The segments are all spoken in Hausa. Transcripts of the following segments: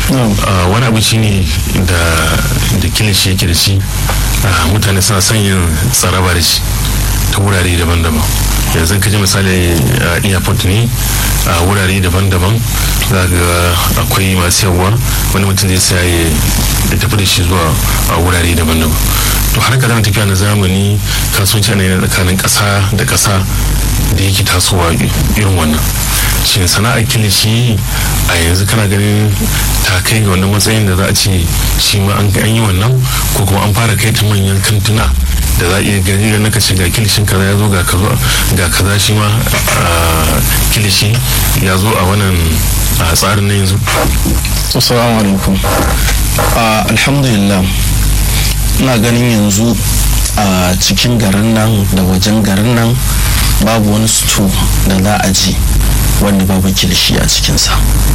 wani abu shine da da kilishi yake da shi mutane suna son yin tsaraba da shi ta wurare daban-daban yanzu ka ji misali airport ne a wurare daban-daban za ga akwai masu yawa wani mutum zai sa ya tafi da shi zuwa a wurare daban-daban to har ka zama tafiya na zamani kasuwanci ana yana tsakanin ƙasa da ƙasa da yake tasowa irin wannan shi sana'ar kilishi a yanzu kana ganin ta kai ga wannan matsayin da za a ce shi ma an yi wannan ko kuma an fara kai ta manyan kantuna da za a iya gani da naka ce ga kilishin kaza ya zo ga kaza shi ma kilishi ya zo a wannan tsarin na yanzu assalamu alaikum alhamdulillah ina ganin yanzu a cikin garin nan da wajen garin nan babu wani sto da za a ji wanda babu kilishi a cikinsa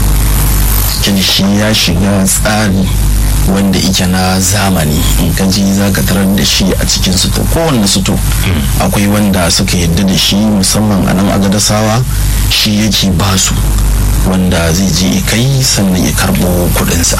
kilishi ya shiga tsari wanda ike na zamani in ka ji za ka tarar da shi a cikin suto kowanne suto akwai wanda suka yadda da shi musamman a nan agadasawa shi yake basu wanda zai je kai sannan ya karbo kudinsa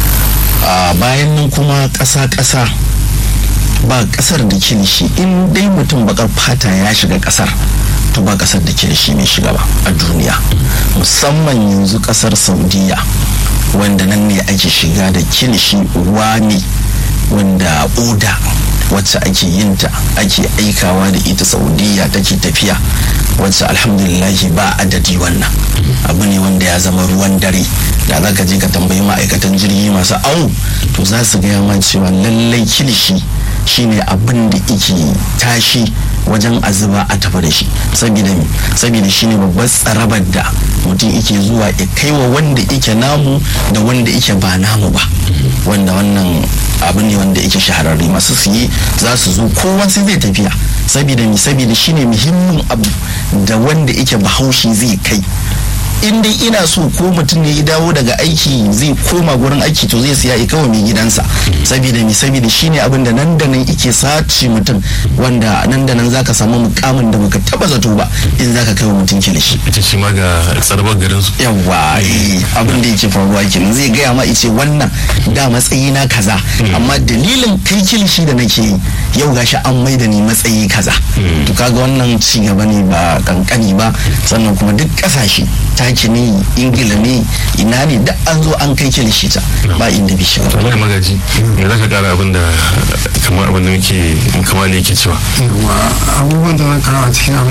a bayan nan kuma ƙasa-ƙasa ba ƙasar da kilishi in dai mutum bakar fata ya shiga ƙasar to ba ƙasar da kilishi mai shiga ba a duniya musamman yanzu ƙasar saudiya wanda nan ne ake shiga da kilishi ruwa ne wanda oda wacce ake yinta ake aikawa da ita saudiya take tafiya wacce alhamdulillahi ba adadi wannan abu ne wanda ya zama ruwan dare da za ka je ka tambayi ma'aikatan jirgi masu awo to za su gaya man cewa lallai kilishi shine abin da ike tashi wajen azuba a tafi da shi saboda saboda shine babbar tsarabar da mutum ike zuwa ya kai wa wanda ike namu da wanda ike ba namu ba wanda wannan abu ne wanda ike shahararre masu siye za su zo kowa sai zai tafiya saboda mi saboda shine muhimmin abu da wanda ike bahaushe zai kai in dai ina so ko mutum ne ya dawo daga aiki zai koma gurin aiki to zai siya ya kawo mai gidansa saboda mi saboda shine abin da nan da nan ike sace mutum wanda nan da nan zaka samu mukamin da baka taba zato ba in zaka kai wa mutum kilishi ita shi ma ga tsarbar garin su yawa abin da yake faruwa kenan zai gaya ma ice wannan da matsayi na kaza amma dalilin kai kilishi da nake yi yau gashi an maida ni matsayi kaza to kaga wannan ci gaba ne ba kankani ba sannan kuma duk kasashe taki ne ingila ne ina ne da an zo an kai kilishi ta ba inda bi shiga to magaji me zaka kara abin da kamar abin da muke kamar ne yake cewa abubuwan da zan kara a cikin